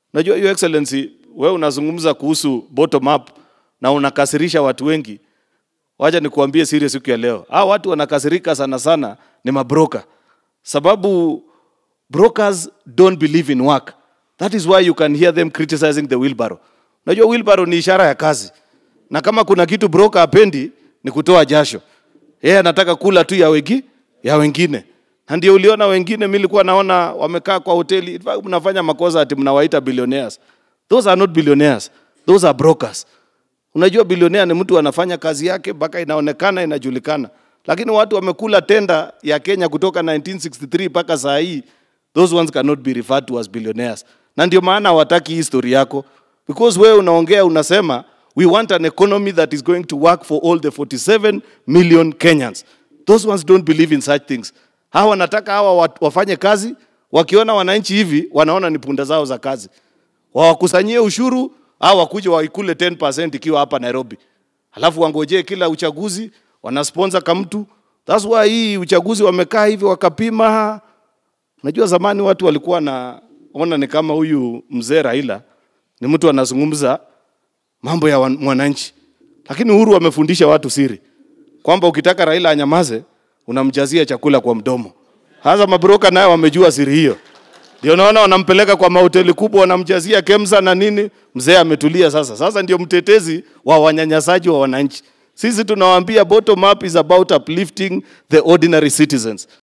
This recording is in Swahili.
Najua your excellency, wewe unazungumza kuhusu bottom up na unakasirisha watu wengi. Wacha nikuambie siri siku ya leo. Hao watu wanakasirika sana sana ni mabroker. Sababu brokers don't believe in work. That is why you can hear them criticizing the wheelbarrow. Unajua wheelbarrow ni ishara ya kazi. Na kama kuna kitu broker apendi ni kutoa jasho. Yeye anataka kula tu ya wengi, ya wengine. Na ndio uliona wengine mimi nilikuwa naona wamekaa kwa hoteli, in fact mnafanya makosa ati mnawaita billionaires. Those are not billionaires. Those are brokers. Unajua bilionea ni mtu anafanya kazi yake mpaka inaonekana inajulikana, lakini watu wamekula tenda ya Kenya kutoka 1963 mpaka saa hii, those ones cannot be referred to as billionaires. Na ndio maana hawataki hii story yako, because wewe unaongea unasema we want an economy that is going to work for all the 47 million Kenyans. Those ones don't believe in such things. Hawa wanataka hawa wat- wafanye kazi, wakiona wananchi hivi wanaona ni punda zao za kazi wawakusanyie ushuru au wakuje waikule 10% ikiwa hapa Nairobi, alafu wangojee kila uchaguzi wanasponsor kamtu. That's why hii uchaguzi wamekaa hivi wakapima. Najua zamani watu walikuwa na ona ni kama huyu mzee Raila ni mtu anazungumza mambo ya wan- mwananchi, lakini Uhuru amefundisha watu siri kwamba ukitaka Raila anyamaze unamjazia chakula kwa mdomo. Hasa mabroka nayo wamejua siri hiyo. Ndio naona wanampeleka kwa mahoteli kubwa, wanamjazia kemsa na nini. Mzee ametulia sasa. Sasa ndio mtetezi wa wanyanyasaji wa wananchi. Sisi tunawaambia bottom up is about uplifting the ordinary citizens.